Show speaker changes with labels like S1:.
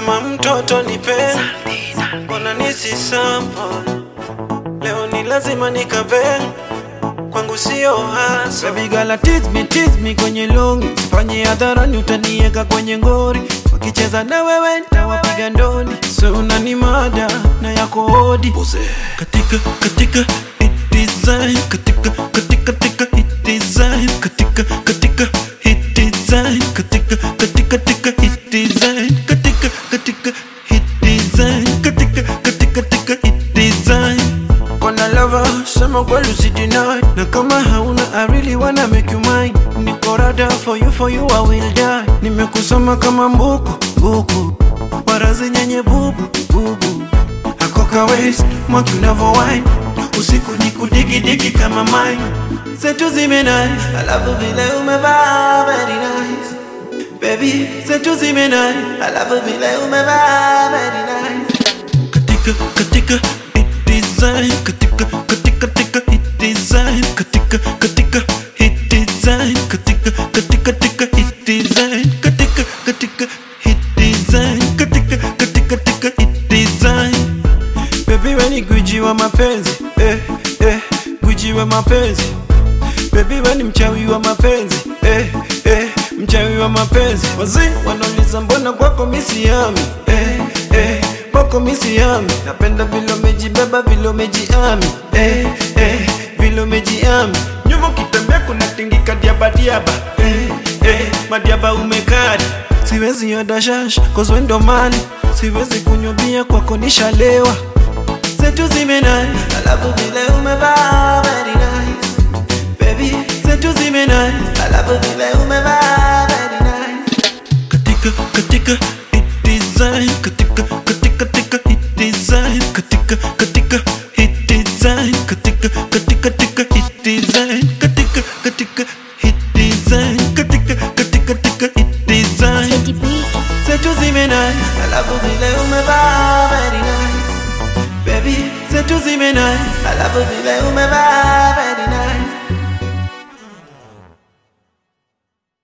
S1: kama mtoto nipe mbona nisi sample leo ni lazima nikabe kwangu sio hasa
S2: Baby girl tease me, tease me kwenye longi Sifanye hadharani utanieka kwenye ngori Wakicheza na wewe nitawapiga ndoni So unani mada na yako hodi Katika, katika hit design Katika, katika, katika hit design Katika, katika hit design Katika, katika, katika hit design Katika, katika hit design Katika, katika, katika hit design Kona lover, sema kweli usideny Na kama hauna I really wanna make you mine Niko rada for you, for you I will die Nimekusoma kama mbuku, buku Barazi nyenye bubu, bubu Akoka waist, mwaki unavo wine Usiku ni kudigi digi kama mine Zetu zimenai, alafu vile umevaa very nice Baby, zetu zimenai, alafu vile umevaa very nice katika katika hit design katika katika katika hit design katika katika hit design katika katika katika hit design katika katika hit design katika katika katika hit design baby we ni gwiji wa mapenzi eh eh gwiji wa mapenzi baby we ni mchawi wa mapenzi eh eh mchawi wa mapenzi wazee wanauliza mbona kwako misiami eh eh kwako misiami napenda vile umejibeba vile umejiami eh eh vile umejiami nyuma ukitembea kuna tingika diaba diaba eh eh madiaba umekari siwezi oda shash cause we ndo mali siwezi kunywa bia kwako nishalewa zetu zimenai alafu vile umevaa very nice baby zetu zimenai alafu vile umevaa very nice katika katika hit design katika katika katika hit design katika katika hit design katika katika katika hit design katika katika hit design katika katika katika hit design
S3: Teddy B.
S2: zetu zimenai alafu vile umevaa very nice baby zetu zimenai alafu vile umevaa very nice